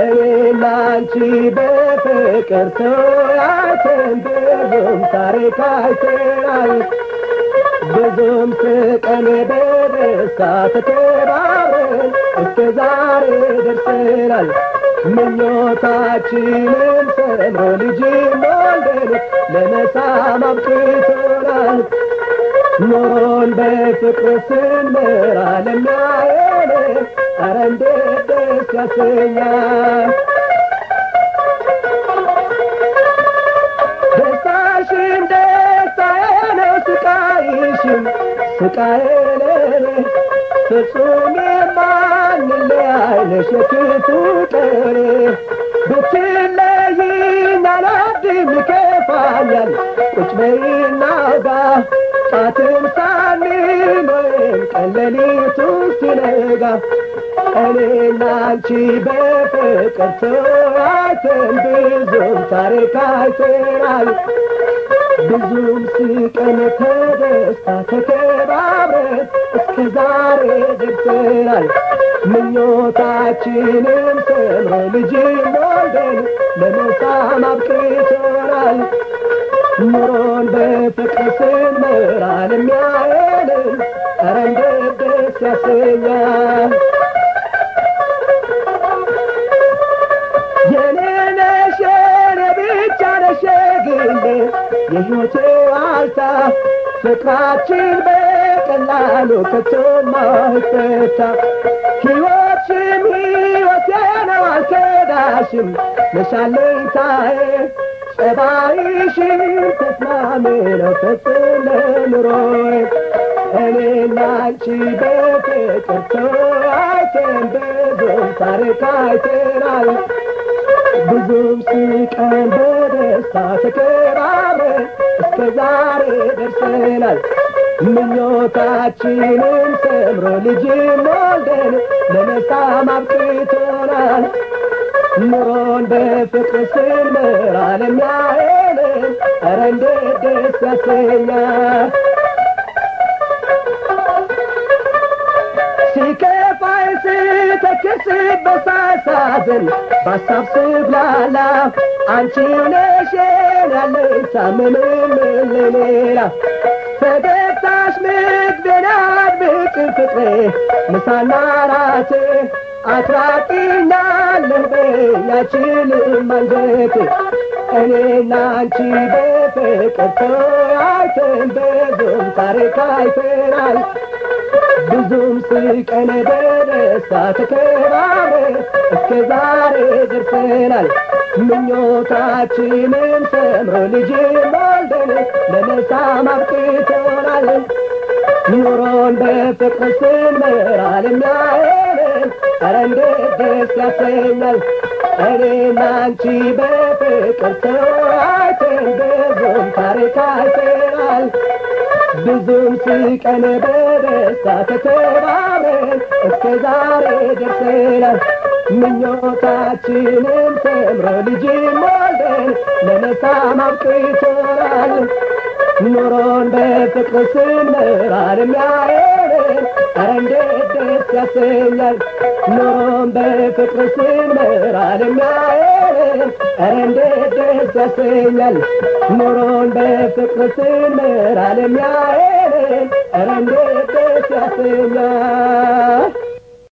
እኔና አንቺ በፍቅር ተያይተን ብዙም ታሪክ አይተናል ብዙም ስቀን በደስታ ተከባብረን እስከ ዛሬ ደርሰናል ምኞታችንን ሰምሮ ልጅ ወልደን ለመሳም አብቅቶናል ኑሮን በፍቅር ስንመራ ለሚያየን ኧረ እንዴት ደስ ያሰኛል ደስታሽን ደስታዬ ነው ስቃይሽም ስቃዬ ለኔ ፍጹም የማንለያይ ነሽ የክፉ ቀኔ ብትለይኝ አልወድም ይከፋኛል ቁጭ በይና አውጋ ጫትን ሳንል ወይም ቀን ሌሊቱ ሲነጋ እኔና አንቺ በፍቅር ተያይተን ብዙም ታሪክ አይተናል ብዙም ስቀን ተደስታ ተከባብረን እስከ ዛሬ ደርሰናል ምኞታችንም ሰምሮ ልጅ ወልደን ለመሳም አብቅቶናል ኑሮን በፍቅር ስንመራ ለሚያየንን ኧረ እንዴት ደስ ያሰኛል የኔ ነሽ የኔ ብቻ ነሽ የግሌ የሕይወቴ ዋልታ ፍቅራችን በቀላሉ ከቶ ማይፈታ ሕይወትሽም ሕይወቴ ነው አልከዳሽም ነሻለኝታዬ ጸባይሽን ተስማሚ ነው ፈጽም ለኑሮዬ እኔና አንቺ በፍቅር ተያይተን ብዙም ታሪክ አይተናል ብዙም ስቀን በደስታ ተከባብረን እስከ ዛሬ ደርሰናል ምኞታችንም ሰምሮ ልጅም ወልደን ለመሳም አብቅቶናል ኑሮን በፍቅር ስንመራ ለሚያየንን ኧረ እንዴት ደስ ያሰኛል ሲከፋይ ስተክስ በሳሳዝን በሀሳብ ስብላላ አንቺው ነሽ ያለኝታ ምንም ሌላ ፈገግታሽ ምግቤን አድምቅ ፍቅሬ ምሳና ራቴ አትራቂኛለህ በያችልም አንጀቴ እኔና አንቺ በፍቅር ተያይተን ብዙም ታሪክ አይተናል ብዙም ስቀን በደስታ ተከባብረን እስከ ዛሬ ደርሰናል ምኞታችንም ሰምሮ ልጅ ወልደን ለመሳም አብቅቶናል ኑሮን በፍቅር ስንመራ ለሚያየንን ኧረ እንዴት ደስ ያሰኛል እኔና አንቺ በፍቅር ተያይተን ብዙም ታሪክ አይተናል ብዙም ስቀን በደስታ ተከባብረን እስከ ዛሬ ደርሰናል ምኞታችንም ሰምሮ ልጅ ወልደን ለመሳም አብቅቶናል ኑሮን በፍቅር ስንመራ ለሚያየንን ኧረ እንዴት ደስ ያሰኛል ኑሮን በፍቅር ስንመራ ለሚያየንን ኧረ እንዴት ደስ ያሰኛል ኑሮን በፍቅር ስንመራ ለሚያየንን ኧረ እንዴት ደስ ያሰኛል